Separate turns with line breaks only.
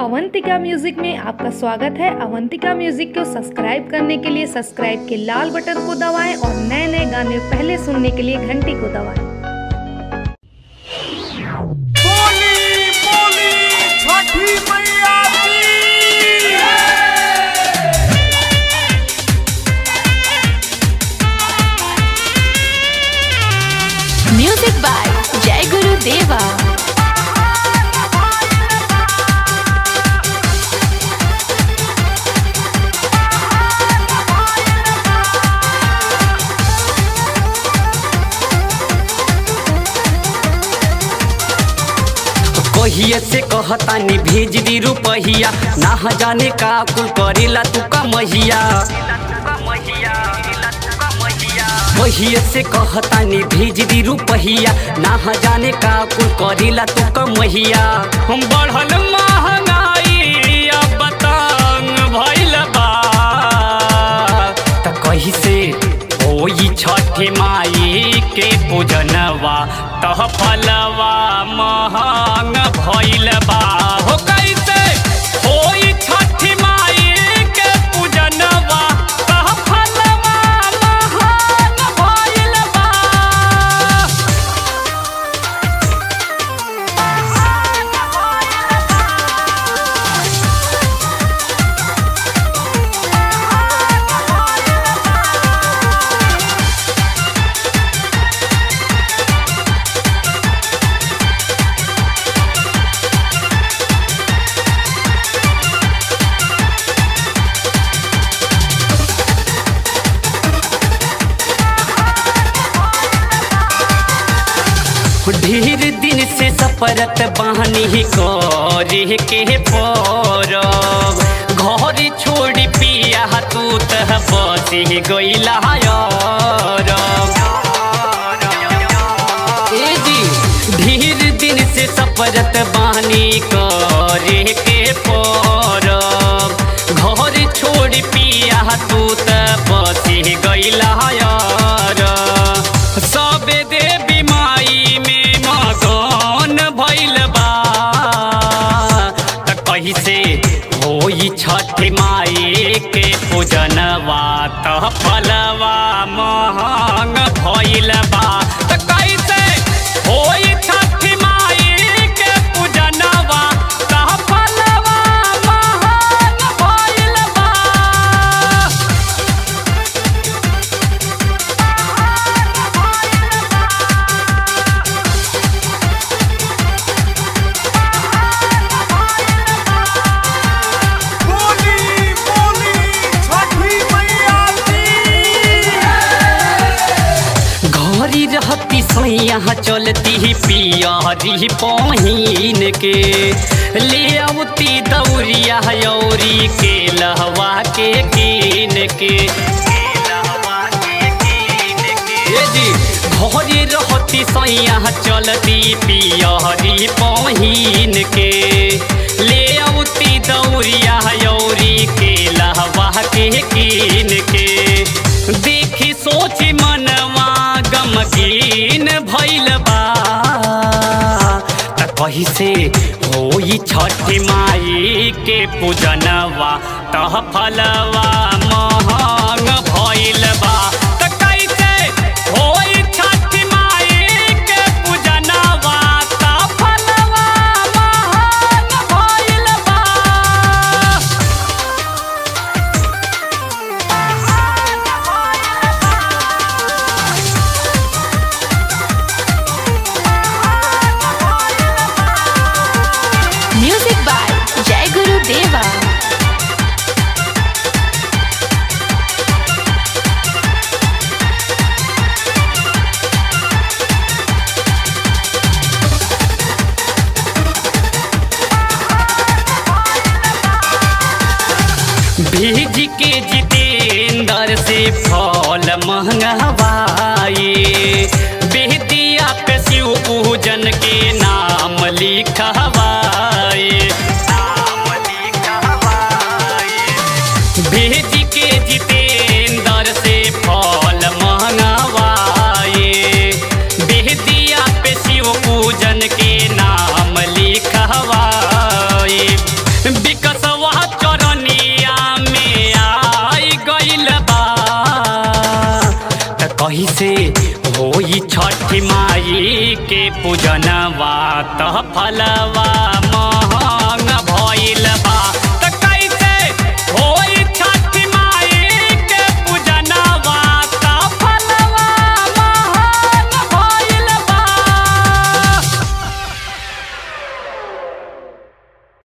Avantika music में आपका स्वागत है अवंतिका म्यूजिक को सब्सक्राइब करने के लिए सब्सक्राइब के लाल बटन को दबाएं और नए नए गाने पहले सुनने के लिए घंटी को दबाएं
बोली बोली छठी मैया की
म्यूजिक बाय जय गुरु देवा
कहिए से कहतानी भेज दी रुपहिया ना जाने का कुल करेला तू कमहिया कहिए से कहतानी भेज दी रुपहिया ना जाने का कुल करेला तू कमहिया हम बढ़ल महंगाई अब तंग भइल बा त कही से होई छठे माई के पूजनवा तह फलवा महंग भइल बा हो कैसे होई छठी माई के पूजनवा तह फलवा महंग भइल बा ढेर दिन से सफरत बहनी करे के परब घर छोड़ पिया तू तह बसी गईला ए जी ढेर दिन से सफरत बहनी करे के परब घर छोड़ पिया तू तह बसी गईला सबे देवी माई में मगन भइल बा त कही से होई छठ माई के पूजनवा त फलवा महंग भइल बा त कैसे होई छठ माई के पूजनवा त फलवा महंग भइल बा
बोली बोली छठी मैया की
घरी रहती सैया चलती पियरी पहिन के ले औती दौरिया यौरी के लहवा के कीन के ए जी घरे रहती सैया चलती पियरी पहिन के ले औती दौरिया यौरी के लहवा के कीन के देखी सोची मनवा गमगीन भइल बा त कही से होई छठ माई के पूजनवा तह फलवा महंग भइल बा त कैसे होई छठ माई के पूजनवा तह फलवा महंग भइल बा
म्यूजिक बाय जय गुरु देवा
भेज के जितेंद्र से फल मंगवाए बेहतिया पे शिव पूजन के नाम लिखवाए नाम लिखवाए भेज के जितेंद्र से फल मंगवाए बेहतिया पे शिव पूजन के नाम लिखवाए कही से होई छठ माई के पूजनवा त फलवा